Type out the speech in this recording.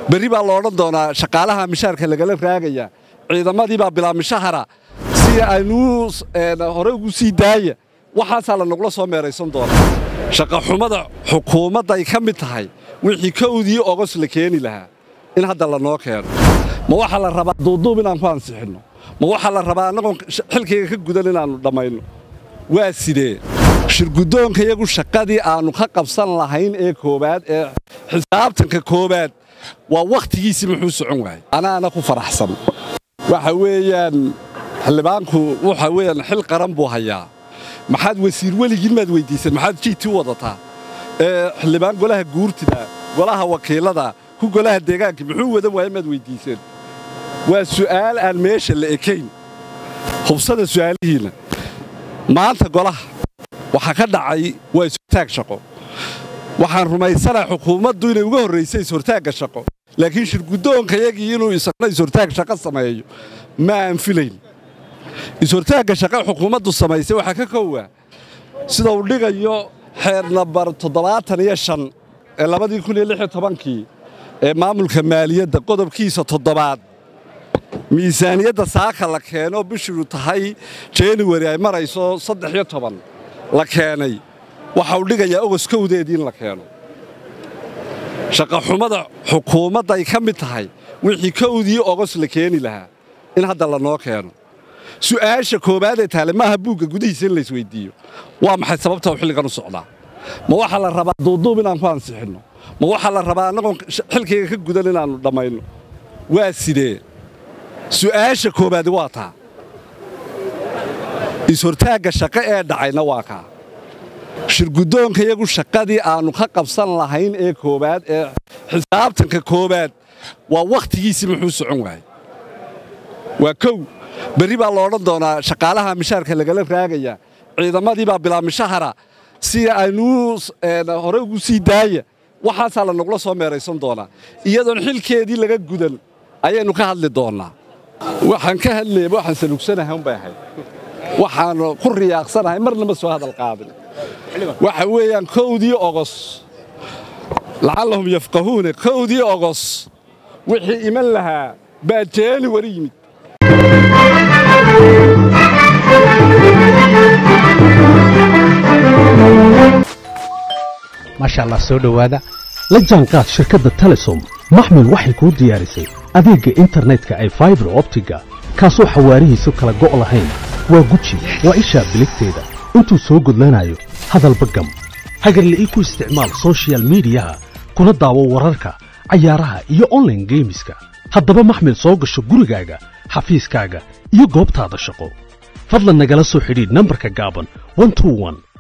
berri baa la odhan doonaa shaqaalaha mishaarka lagala raagaya ciidamadii baa bilaa mishahara si aynuu hore ugu sii daaya waxaasaa lanagula soo meeraysan doonaa shaqaxumada xukuumadday ka mid tahay wixii kowdii ogos la keeni lahaa in hadda lanoo keeno ma waxaa la rabaa duuduub inaan ku ansixinno ma waxaa la rabaa annagoon xilkayga ka gudan inaannu dhammayno waa sidee shirguddoonka iyagu shaqadii aannu ka qabsan lahayn ee koowaad ee xisaabtanka koowaad waa wakhtigiisii muxuu socon waayey anaana ku faraxsan waxa weeyaan xildhibaanku waxa weeyaan xil qaran buu hayaa maxaad wasiir weligiin maad weyddiiseen maxaad jiiti u wadataa ee xildhibaan golaha guurtida golaha wakiilada ku golaha deegaanka muxuu wadan waaya maad weyddiiseen waa su'aal aan meesha la ekayn hubsada su'aalihiinna maanta golaha waxaa ka dhacay waa ishortaag shaqo waxaan rumaysanaha xukuumaddu inay uga horraysay ishortaagga shaqo laakiin shirguddoonka yagii inuu isagna ishortaag shaqo sameeyo ma aan filayn ishortaagga shaqo xukuumaddu samaysay waxaa ka kowaa sida uu dhigayo xeer nambar toddobaatan iyo shan ee labadii kun iyo lix iyo tobankii ee maamulka maaliyadda qodobkiisa toddobaad miisaaniyadda saaka la keeno bishiru tahay januari ay marayso saddex iyo toban la keenay waxa uu dhigayaa ogos kowdeedii in la keeno shaqaxumada xukuumadday ka mid tahay wixii kowdii ogos la keeni lahaa in hadda lanoo keeno su'aasha koowaadee taale maaha buugga gudihiisa in laysweyddiiyo waa maxay sababta uu xilligan u socdaa ma waxaa la rabaa duuduub inaan ku ansixinno ma waxaa la rabaa annagoon xilkayga ka gudan inaannu dhammayno waa sidee su'aasha koowaadi waa taa ishortaagga shaqo ee dhacayna waa kaa shirguddoonka iyagu shaqadii aannu ka qabsan lahayn ee koowaad ee xisaabtanka koowaad waa wakhtigiisii muxuu socon waayey waa kow berri baa la odhan doonaa shaqaalaha mishaarka lagala raagaya ciidamadii baa bilaa mishahara si aynuu hore ugu sii daaya waxaasaa lanagula soo meeraysan doonaa iyadoon xilkeedii laga gudan ayaynu ka hadli doonnaa waxaan ka hadlayay waxaan salugsanahay unbay ahayd waxaan ku riyaaqsanahay marna ma soo hadal qaadin waxa weeyaan kowdii ogos lacallahum yafqahuuna kowdii ogos wixii iman lahaa baa jeeni wari yimid maasha allah soo dhowaada la jaanqaad shirkadda telesom maxmil waxay kuu diyaarisay adeegga internetka ay faibar optiga kaasoo xawaarihiisu kala go' lahayn waa guji waa ishaa biligteeda intuu soo gudlanayo hadalba gam hagarle ii ku isticmaal sochial midiyaha kuna daawo wararka cayaaraha iyo onlaine geemiska haddaba maxmil soo gasho gurigaaga xafiiskaaga iyo goobtaada shaqo fadlan nagala soo xidhiidh nambarka gaaban